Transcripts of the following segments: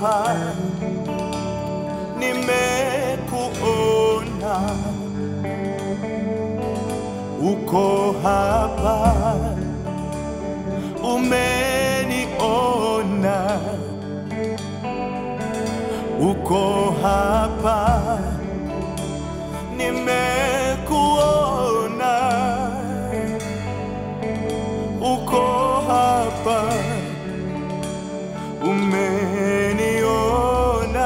hapa, nimekuona, uko hapa, umeniona, uko hapa, nimekuona, uko hapa umeniona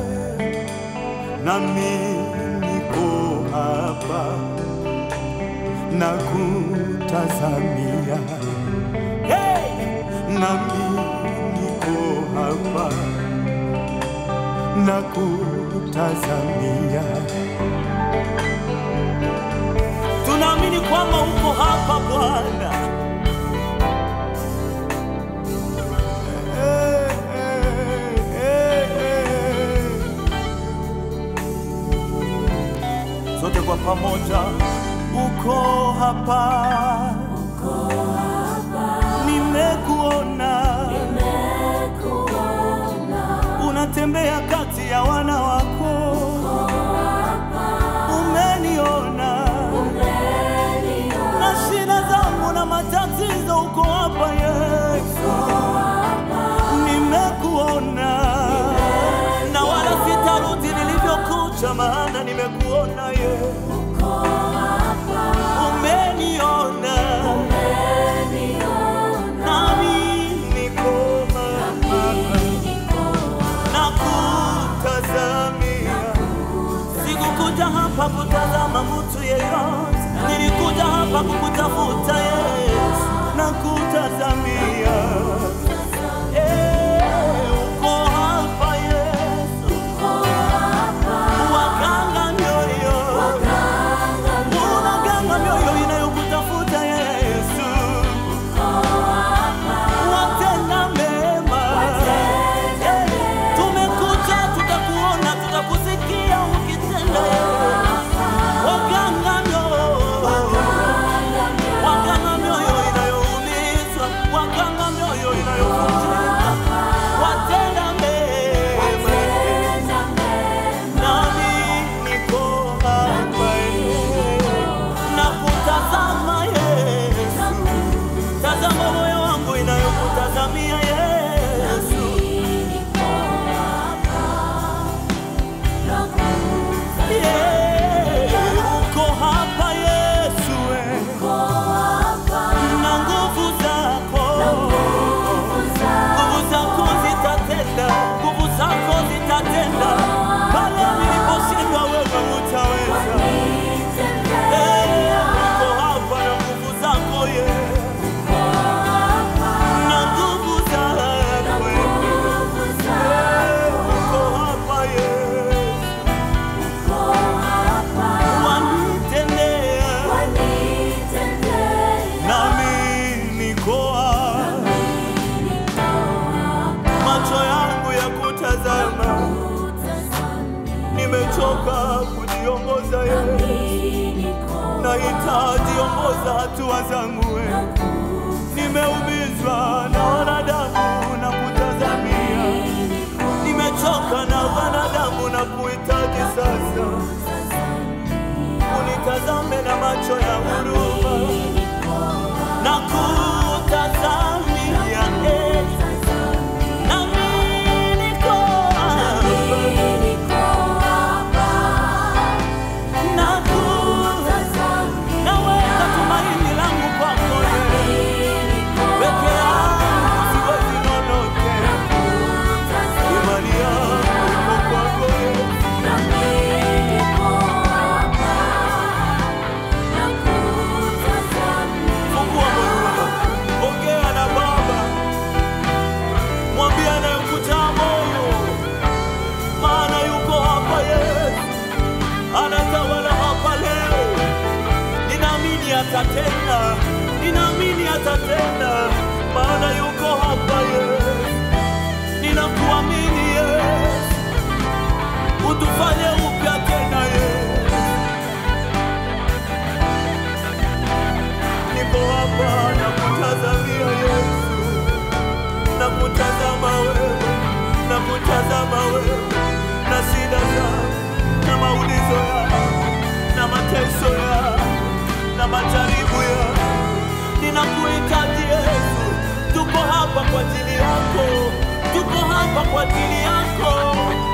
nami niko hapa na kutazamia hey! nami niko hapa na kutazamia tunaamini kwamba uko hapa Bwana Eh, eh, eh, eh. sote kwa pamoja, uko hapa, nimekuona, unatembea kati ya wana wako, umeniona na shida zangu na matatizo, uko hapa Yesu, nimekuona na wala sitarudi nilivyokuja, maana nimekuona Yesu, umeniona nami niko hapa na kutazamia. Sikukuja hapa kutazama mtu yeyote, nilikuja hapa kukutafuta Yesu na kutazamia. Eh, uko hapa Yesu, waganga mioyo, unaganga mioyo inayokutafuta Yesu, watenda mema. Eh, tumekuja tutakuona, tutakusikia ukitenda waganga mioyo waganga mioyo inayoumizwa, waganga mioyo inayovunjika, watenda mema. Nami niko hapa na kutazama Yesu, tazama moyo wangu inayokutazamia Yesu. Yeah, uko hapa Yesu, eh, na nguvu zako nguvu zako zitatenda, nguvu zako zitatenda. Pale niliposhindwa wewe utaweza. Eh, uko hapa na nguvu zako Yesu, na nguvu zako Eh, uko hapa Yesu, wanitendea nami niko hapa, macho yangu ya kutazama, nimechoka kujiongoza Yesu, nahitaji ongoza hatua zangu wewe. Nimeumizwa na wanadamu na kutazamia, nimechoka na wanadamu na kuhitaji sasa, unitazame na macho ya huruma na kutazamia eh, nami niko hapa na ku- naweka tumaini langu kwako Yesu. Peke yangu siwezi lolote, imani yangu iko kwako Yesu. Fungua moyo wako, ongea na Baba, mwambie anayekuja moyo, maana yuko hapa Yesu, anatawala hapa leo. Ninaamini atatenda, ninaamini atatenda, maana yuko hapa Yesu. Ninakuamini Yesu, utufanye upya tena Yesu. Niko hapa na kutazamia Yesu, na kutazama wewe, na kutazama na majaribu ya ninakuhitaji Yesu, tuko hapa kwa ajili yako, tuko hapa kwa ajili yako.